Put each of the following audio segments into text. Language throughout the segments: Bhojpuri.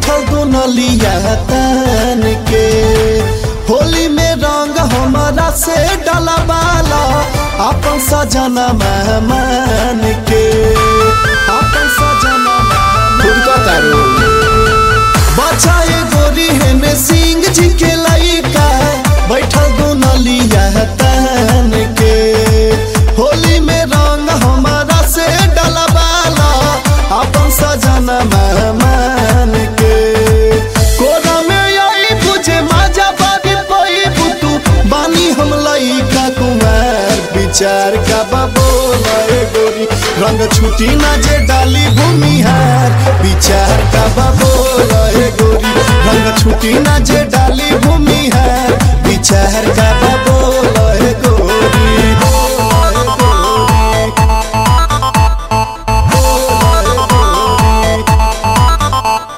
बैठल दुनलिया तन के होली में रंग हमारा से डलवाला अपन सजना मेहमान के अपन सजना खुद का तारू बचाए गोरी हेने सिंह जी के लइका बैठल दुनलिया तन के होली में रंग हमारा से डलवाला अपन सजना मेहमान के कोरा में आई बुझे मजा बाबी पई बुतू बानी हम लइका कुमार विचार का बोले गोरी रंग छुटी ना जे डाली भूमिहार विचार का बोले गोरी रंग छुटी ना जे डाली भूमिहार विचार का बोले गोरी बोले गोरी बोले गोरी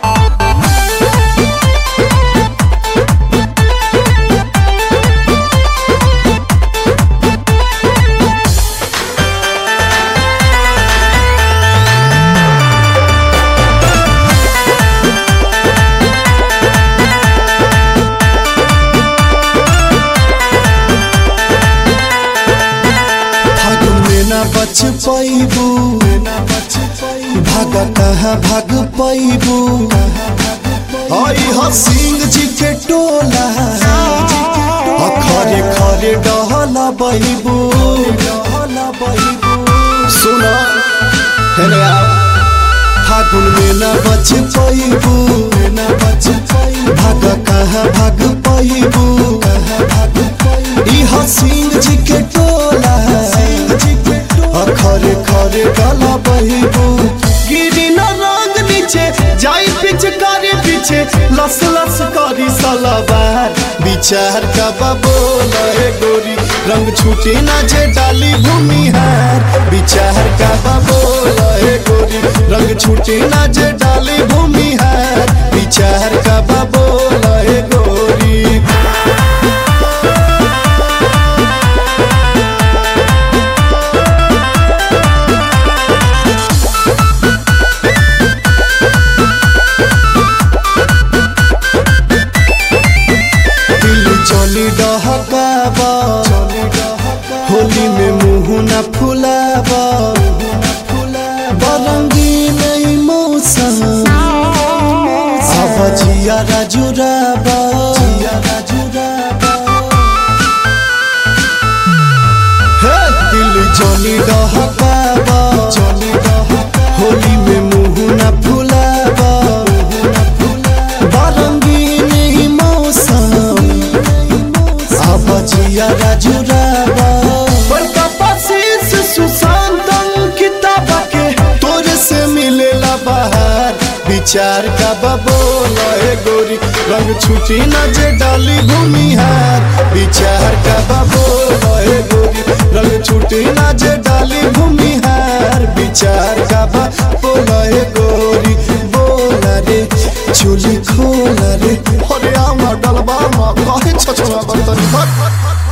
फागुन में ना बच पैबू भाग कहाँ भाग पैबू आई ह सिंह जी के टोला आ खरे खरे डहला बहिबू सुनो हेने आओ फागुन में ना बच पैबू ना बच भाग कहाँ भाग पैबू भाग इह सिंह जी के टोला सिंह जी के टोला खरे खरे गला बहिबू गिरी न रंग नीचे जाई पिचकारी पीछे लस लस करी सलवार विचार का बोले गोरी रंग छूटे ना जे डाली भूमिहार विचार का बोले गोरी रंग छूटे ना जे डाली भूमिहार विचार का बोले गोरी दिल चली डहकाबा होली में मुँह न फुलाबा बरंगी नहीं मौसम अब जिया राजुराबा हे दिल चली डहकाबा होली में मुँह न फुलाबा बरंगी नहीं मौसम अब जिया राजुराबा बड़का पसीस सुशांत किताब के तोरे से मिलेला बाहर विचार का बबोला गोरी रंग छुटी न जे डाली भूमिहार विचार का बबोला गोरी रंग छुटी न जे डाली भूमिहार विचार का बबोला गोरी बोला रे चुली खोला रे अरे आमा डलबा मा काहे छछना बर्तन भट